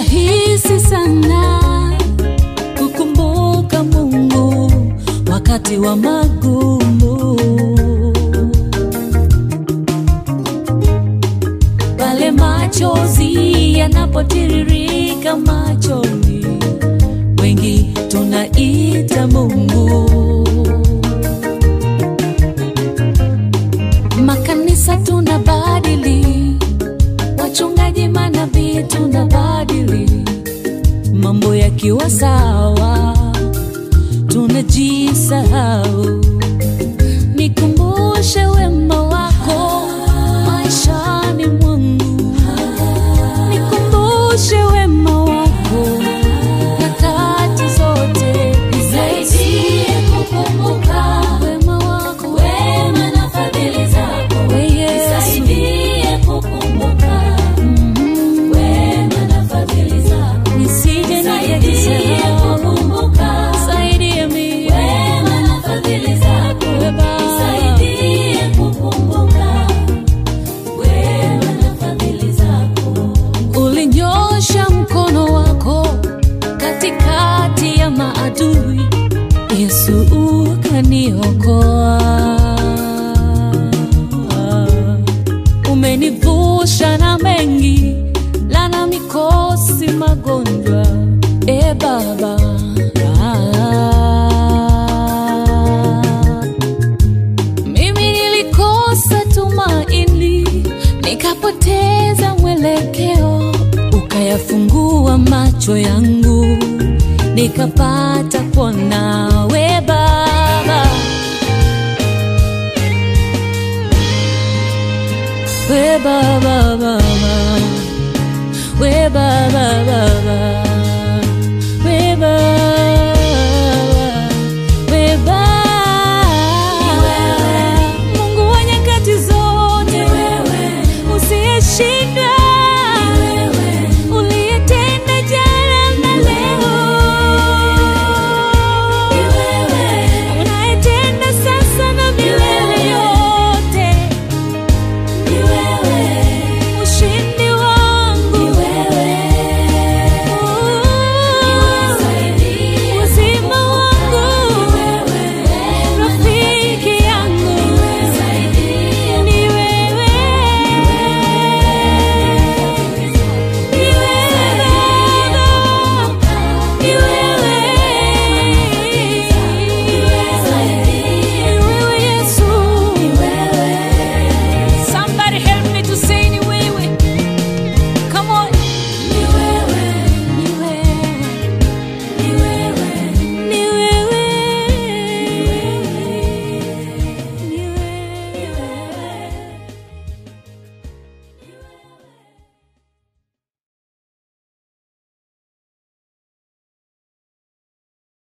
rahisi sana kukumbuka Mungu wakati wa magumu, pale machozi yanapotiririka machoni, wengi tunaita Mungu. Makanisa tunabadili, wachungaji, manabii tunabadili, mambo yakiwa sawa tunajisahau. Nikumbushe wema wako maishani mwangu, nikumbushe wema wako nyakati zote, Nisaidie kukumbuka wema wako wema na fadhili zako. we Yesu. Nisaidie kukumbuka Mm, wema na fadhili zako. nisije Nisaidie nikajisahau, kukumbuka saidie mimi wema na fadhili zako. we Baba. Nisaidie kukumbuka wema na fadhili zako. Ulinyosha mkono wako katikati ya maadui, Yesu ukaniokoa. Umenivusha na mengi, lana, mikosi, magonjwa, e Baba. Mimi nilikosa tumaini, nikapoteza mwelekeo, ukayafungua macho yangu, nikapata kuona we Baba, we Baba, Baba.